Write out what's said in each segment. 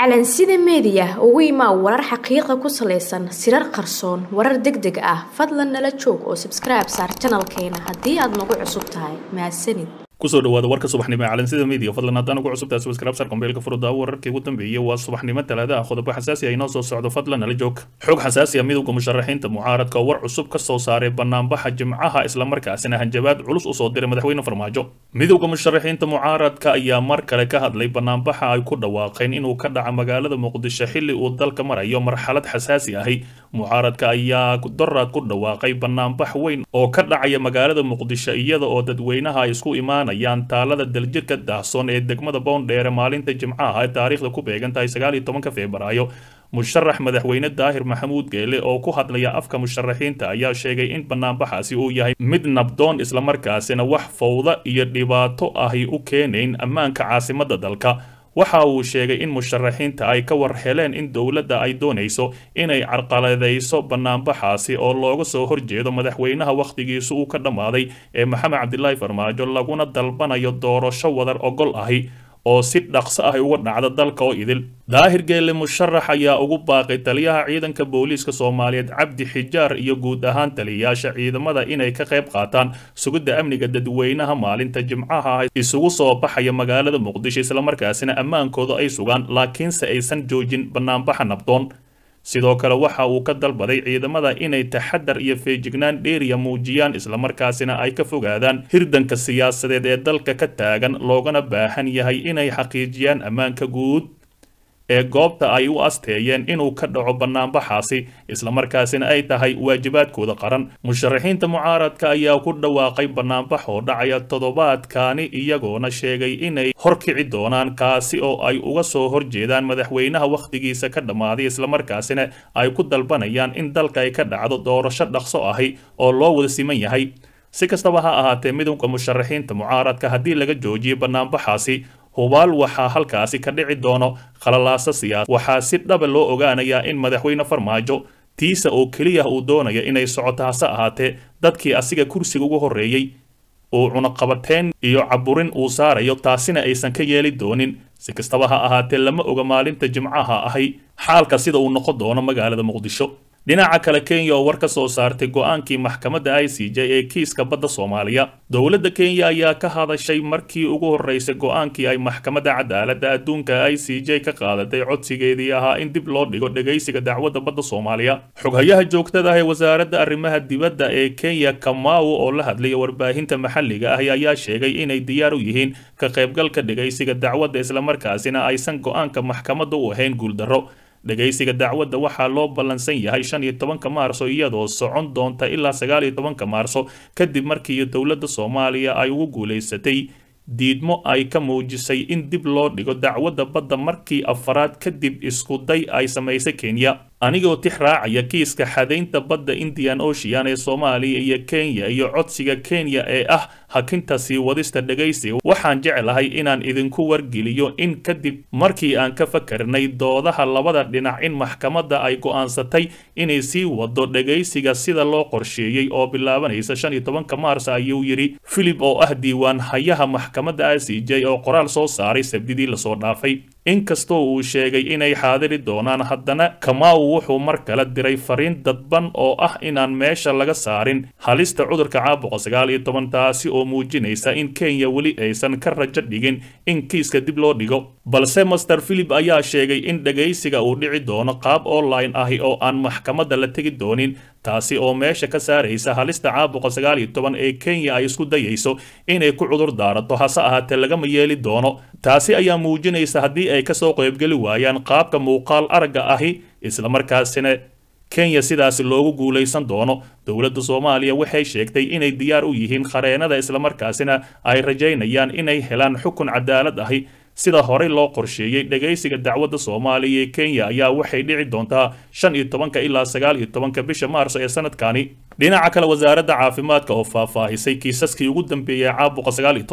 calansida meediya ugu imaa warar xaqiiqa ku salaysan sirar qarsoon warar deg deg ah fadlan nala joog oo sabskribe saar janalkeena haddii aad nagu cusub tahay mahadsanid kusoo dhawaada warka subaxnimo ee calansida media fadlan haddaan ugu cusubtahay subscribe sar kombeelka furudda wararkii ugu dambeeyay waa subaxnimo talaada ah qodobo xasaasi ah inoo soo socdo fadlan nala joog xog xasaasi ah midowga musharaxiinta mucaaradka oo war cusub ka soo saaray banaanbaxa jimcaha islamarkaasina hanjabaad culus usoo diray madaxweyne farmaajo midowga musharaxiinta mucaaradka ayaa mar kale ka hadlay banaanbaxa ay ku dhawaaqeen inuu ka dhaca magaalada muqdisho xilli uu dalka marayo marxalad xasaasi ahi mucaaradka ayaa doraad ku dhawaaqay banaanbax weyn oo ka dhacaya magaalada muqdisho iyada oo dadweynaha ay isku imaan ayaan taalada daljirka daahsoon ee degmada boondheere maalinta jimcaha ee taariikhda ku beegan tahay sagaal iyo tobanka febraayo musharax madaxweyne daahir maxamuud geele oo ku hadlaya afka musharaxiinta ayaa sheegay in banaanbaxaasi uu yahay mid nabdoon islamarkaasina wax fowda iyo dhibaato ahi u keenayn ammaanka caasimadda dalka waxa uu sheegay in musharaxiinta ay ka war heleen in dowladda ay doonayso inay carqaladayso banaanbaxaasi oo looga soo horjeedo madaxweynaha wakhtigiisu uu ka dhammaaday ee maxamed cabdilaahi farmaajo laguna dalbanayo doorasho wadar ogol ahi oo si dhaqso ah uga dhacda dalka oo idil daahir geelle musharax ayaa ugu baaqay taliyaha ciidanka booliiska soomaaliyeed cabdi xijaar iyo guud ahaan taliyayaasha ciidamada inay ka qayb qaataan sugidda amniga dadweynaha maalinta jimcaha ah isugu soo baxaya magaalada muqdisho islamarkaasina ammaankooda ay sugaan laakiinse aysan joojin banaanbaxa nabdoon sidoo kale waxa uu ka dalbaday ciidamada inay taxadar iyo feejignaan dheeriya muujiyaan islamarkaasina ay ka fogaadaan hirdanka siyaasadeed ee dalka ka taagan loogana baahan yahay inay xaqiijiyaan ammaanka guud ee goobta ay u asteeyeen inuu ka dhaco banaanbaxaasi islamarkaasina ay tahay waajibaadkooda qaran musharaxiinta mucaaradka ayaa ku dhawaaqay banaanbax oo dhacaya toddobaadkaani iyagoona sheegay inay horkici doonaan kaasi oo ay uga soo horjeedaan madaxweynaha wakhtigiisa ka dhammaaday islamarkaasina ay ku dalbanayaan in dalka ay ka dhacdo doorasho dhaqso ahi oo loo wada siman yahay si kastaba ha ahaatee midowga musharaxiinta mucaaradka haddii laga joojiyo banaanbaxaasi hubaal waxaa halkaasi ka dhici doono khalalaasa siyaas waxaa si dhaba loo ogaanayaa in madaxweyne farmaajo tiisa oo keliya uu doonaya inay socoto hase ahaatee dadkii asiga kursiga ugu horreeyey uu cunaqabateen iyo caburin uu saarayo taasina aysan ka yeeli doonin si kastaba ha ahaatee lama oga maalinta jimcaha ahi xaalka sida uu noqon doono magaalada muqdisho dhinaca kale kenya oo war ka soo saartay go-aankii maxkamadda i c j ee kiiska badda soomaaliya dowladda kenya ayaa ka hadashay markii ugu horreysay go-aankii ay maxkamadda cadaaladda adduunka i c j ka qaadatay codsigeedii ahaa in dib loo dhigo dhegaysiga dacwadda badda soomaaliya xoghayaha joogtada ah ee wasaaradda arrimaha dibadda ee kenya kamau oo la hadlaya warbaahinta maxalliga ah ayaa sheegay inay diyaar u yihiin ka qaybgalka dhegaysiga dacwadda islamarkaasina aysan go-aanka maxkamadda u ahayn guuldarro dhegaysiga dacwadda waxaa loo ballansan yahay shan iyo tobanka maarso iyadoo socon doonta ilaa sagaal iyo tobanka maarso kadib markii dowladda soomaaliya ay ugu guulaysatay diidmo ay ka muujisay in dib loo dhigo dacwadda badda markii afaraad kadib iskuday ay samaysay kenya anigoo tix raacaya kiiska xadaynta badda indian ocean ee soomaaliya iyo kenya iyo codsiga kenya ee ah hakinta sii wadista dhegaysiga waxaan jeclahay inaan idinku wargeliyo in kadib markii aan ka fakarnay doodaha labada dhinac in maxkamadda ay go'aansatay inay sii wado dhegaysiga sida loo qorsheeyey oo bilaabanaysa shan iyo tobanka maars ayuu yidhi philip oo ah diiwaan hayaha maxkamadda i c j oo qoraal soo saaray sabdidii lasoo dhaafay inkastoo uu sheegay inay xaadiri doonaan haddana kamau wuxuu mar kale diray fariin dadban oo ah inaan meesha laga saarin halista cudurka caabuqa sagaal iyo toban taasi oo muujinaysa in kenya weli aysan ka rajo dhigin in kiiska dib loo dhigo balse master philip ayaa sheegay in dhegaysiga uu dhici doono qaab online ahi oo aan maxkamadda la tegi doonin taasi oo meesha ka saaraysa halista caabuqa sagaal iyo toban ee kenya ay isku dayayso inay ku cudur daarato hase ahaatee lagama yeeli doono taasi ayaa muujinaysa haddii ay kasoo qaybgeli waayaan qaabka muuqaal aragga ahi islamarkaasina kenya sidaasi loogu guulaysan doono dowladda soomaaliya waxay sheegtay inay diyaar u yihiin khareenada islamarkaasina ay rajaynayaan inay helaan xukun cadaalad ahi sida horey loo qorsheeyey dhegaysiga dacwadda soomaaliya ee kenya ayaa waxay dhici doontaa shan iyo tobanka ilaa sagaal iyo tobanka bisha maarso ee sanadkani dhinaca kale wasaaradda caafimaadka oo faahfaahisay kiisaskii ugu dambeeyey caabuqa sagaal iyo toban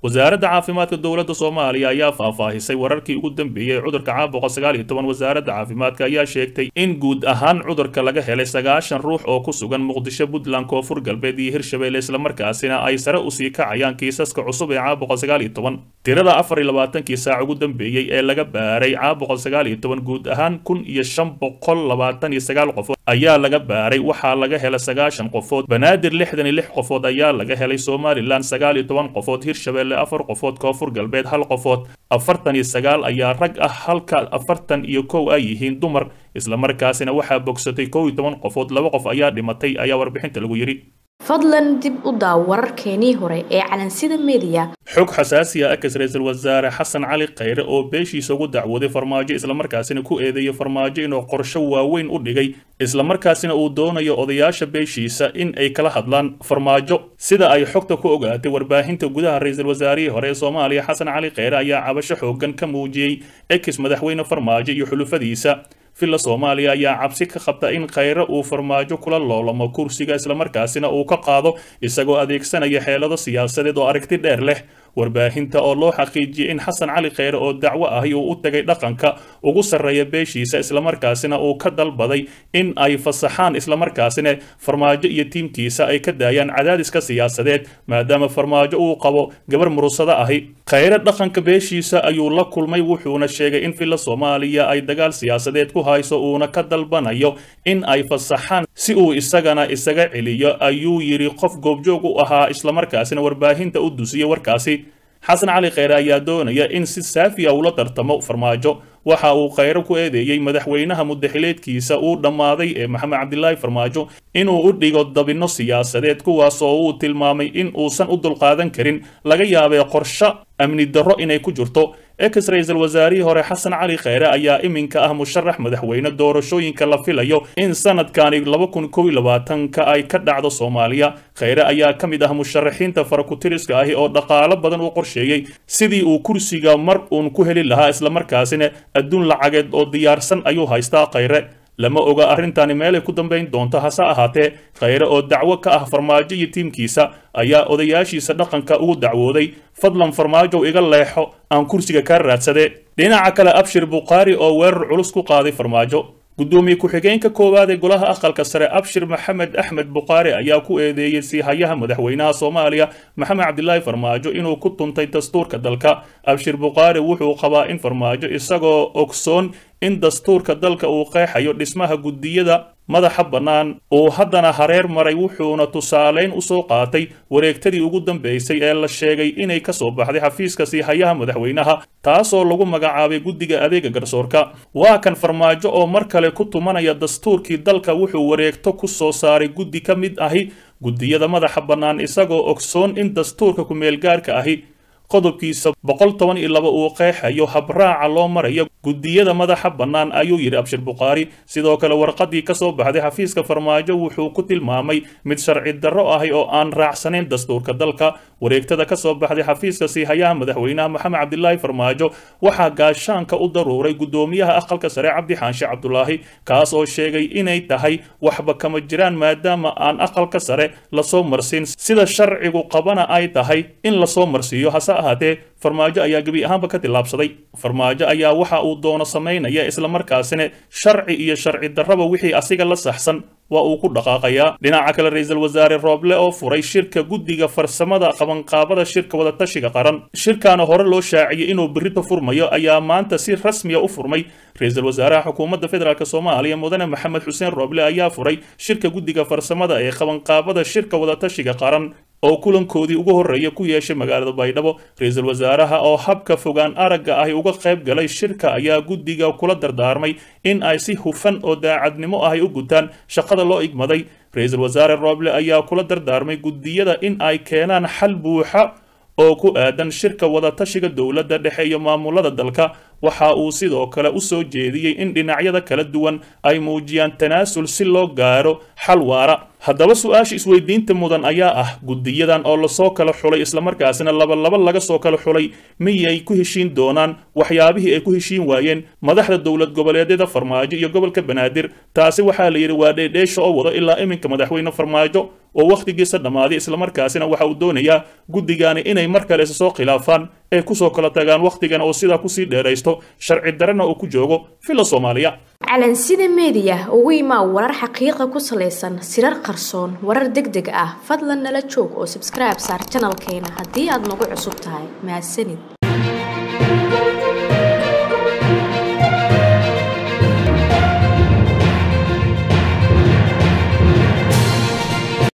wasaaradda caafimaadka dowladda soomaaliya ayaa faahfaahisay wararkii ugu dambeeyey cudurka caabuqa sagaal iyo toban wasaaradda caafimaadka ayaa sheegtay in guud ahaan cudurka laga helay sagaashan ruux oo ku sugan muqdisho puntland koonfur galbeed iyo hirshabelle islamarkaasina ay sare usii kacayaan kiisaska cusub ee caabuqa sagaal iyo toban tirada afar iyo labaatankii saac ugu dambeeyey ee laga baaray caabuqa sagaal iyo toban guud ahaan kun iyo shan boqol labaatan iyo sagaal qofood ayaa laga baaray waxaa laga helay sagaashan qofood banaadir lixdan iyo lix qofood ayaa laga helay somalilan sagaal iyo toban qofood hirshabelle afar qofood koonfur galbeed hal qofood afartan iyo sagaal ayaa rag ah halka afartan iyo kow ay yihiin dumar islamarkaasina waxaa bogsatay kow iyo toban qofood laba qof ayaa dhimatay ayaa warbixinta lagu yidhi fadlan dib u daaw wararkeenii hore ee calansida mediya xog xasaasi ah ex ra-iisul wasaare xasan cali khayre oo beeshiisa ugu dacwooday farmaajo islamarkaasina ku eedeeyay farmaajo inuu qorsho waaweyn u dhigay islamarkaasina uu doonayo odayaasha beeshiisa in ay kala hadlaan farmaajo sida ay xogta ku ogaatay warbaahinta gudaha ra-iisul wasaarihii hore ee soomaaliya xasan cali khayre ayaa cabasho xoogan ka muujiyey ex madaxweyne farmaajo iyo xulufadiisa villa soomaaliya ayaa cabsi ka qabta in khayre uu farmaajo kula loolamo kursiga islamarkaasina uu ka qaado isagoo adeegsanaya xeelado siyaasadeed oo aragti dheer leh warbaahinta oo loo xaqiijiyey in xasan cali khayre oo dacwo ahi uu u tagay dhaqanka ugu sarreeya beeshiisa islamarkaasina uu ka dalbaday in ay fasaxaan islamarkaasina farmaajo iyo tiimkiisa ay ka daayaan cadaadiska siyaasadeed maadaama farmaajo uu qabo gabar murusado ahi khayre dhaqanka beeshiisa ayuu la kulmay wuxuuna sheegay in villa soomaaliya ay dagaal siyaasadeed ku hayso uuna ka dalbanayo in ay fasaxaan si uu isagana isaga celiyo ayuu yidhi qof goobjoog u ahaa islamarkaasina warbaahinta u dusiyey warkaasi xasan cali khayre ayaa doonaya in si saafiya ula tartamo farmaajo waxa uu khayre ku eedeeyey madaxweynaha mudaxileedkiisa uu dhammaaday ee maxamed cabdilaahi farmaajo inuu u dhigo dabinno siyaasadeed kuwaas oo uu tilmaamay in uusan u dulqaadan karin laga yaabay qorsho amni darro inay ku jirto ex ra-iisul wasaarihii hore xasan cali khayre ayaa iminka ah musharax madaxweyne doorashooyinka la filayo in sanadkani laba kun kow iyo labaatanka ay ka dhacdo soomaaliya khayre ayaa ka mid ah musharaxiinta farakutiriska ahi oo dhaqaalo badan u qorsheeyey sidii uu kursiga mar uun ku heli lahaa islamarkaasina adduun lacageed oo diyaarsan ayuu haystaa khayre lama oga arrintani meelay ku dambayn doonto hase ahaatee khayre oo dacwo ka ah farmaajo iyo tiimkiisa ayaa odayaashiisa dhaqanka ugu dacwooday fadlan farmaajow iga leexo aan kursiga kaa raadsade dhinaca kale abshir bukhaari oo weerar culus ku qaaday farmaajo gudoomiye ku-xigeenka koowaad ee golaha aqalka sare abshir maxamed axmed bukhaari ayaa ku eedeeyey siihayaha madaxweynaha soomaaliya maxamed cabdilaahi farmaajo inuu ku tuntay dastuurka dalka abshir bukhaari wuxuu qabaa in farmaajo isagoo ogsoon in dastuurka dalka uu qeexayo dhismaha guddiyada madaxa bannaan uu haddana hareer maray wuxuuna tusaaleyn usoo qaatay wareegtadii ugu dambaysay ee la sheegay inay ka soo baxday xafiiska siihayaha madaxweynaha taasoo lagu magacaabay guddiga adeega garsoorka waa kan farmaajo oo mar kale ku tumanaya dastuurkii dalka wuxuu wareegto ku soo saaray guddi ka mid ahi guddiyada madaxa bannaan isagoo ogsoon in dastuurka ku-meelgaarka ahi qodobkiisa boqol toban iyo laba uu qeexayo habraaca loo marayo guddiyada madaxa bannaan ayuu yidhi abshir bukhaari sidoo kale warqadii ka soo baxday xafiiska farmaajo wuxuu ku tilmaamay mid sharci darro ahi oo aan raacsanayn dastuurka dalka wareegtada ka soo baxday xafiiska siihayaha madaxweynaha maxamed cabdilaahi farmaajo waxaa gaashaanka u daruuray guddoomiyaha aqalka sare cabdi xaanshe cabdulaahi kaas oo sheegay inay tahay waxba kama jiraan maadaama aan aqalka sare lasoo marsin sida sharcigu qabana ay tahay in lasoo marsiiyo hase ahaatee farmaajo ayaa gebi ahaanba ka tillaabsaday farmaajo ayaa waxa uu doono samaynaya islamarkaasina sharci iyo sharci darraba wixii asiga la saxsan waa uu ku dhaqaaqayaa dhinaca kale ra-iisul wasaare rooble oo furay shirka guddiga farsamada qabanqaabada shirka wadatashiga qaran shirkaana hore loo shaaciyey inuu berrito furmayo ayaa maanta si rasmiya u furmay ra-iisul wasaaraha xukuumadda federaalk soomaaliya mudane maxamed xuseen rooble ayaa furay shirka guddiga farsamada ee qabanqaabada shirka wadatashiga qaran oo kulankoodii ugu horreeya ku yeeshay magaalada baydhabo ra-iisul wasaaraha oo habka fogaan aragga ahi uga qayb galay shirka ayaa guddiga kula dardaarmay in ay si hufan oo daacadnimo ahi u gutaan shaqada loo igmaday ra-iisul wasaare rooble ayaa kula dardaarmay guddiyada in ay keenaan xal buuxa oo ku aadan shirka wadatashiga dowladda dhexe iyo maamulada dalka waxa uu sidoo kale u soo jeediyey in dhinacyada kala duwan ay muujiyaan tanaasul si loo gaaro xal waara haddaba su-aasha isweydiinta mudan ayaa ah guddiyadan oo lasoo kala xulay islamarkaasina labalaba laga soo kala xulay miyay ku heshiin doonaan waxyaabihii ay ku heshiin waayeen madaxda dowlad goboleedyada farmaajo iyo gobolka banaadir taasi waxaa la yidhi waa dheedheesha oo wado ilaa iminka madaxweyne farmaajo oo wakhtigiisa dhammaaday islamarkaasina waxa uu doonayaa guddigaani inay mar kale isa soo khilaafaan ee kusoo kala tagaan wakhtigan oo sidaa kusii dheeraysto sharci darana uu ku joogo villa soomaaliya calansida meediya ugu imaa warar xaqiiqa ku salaysan sirar qarsoon warar deg deg ah fadlan nala joog oo sabskribe saar janalkeena haddii aad nagu cusub tahay mahadsanid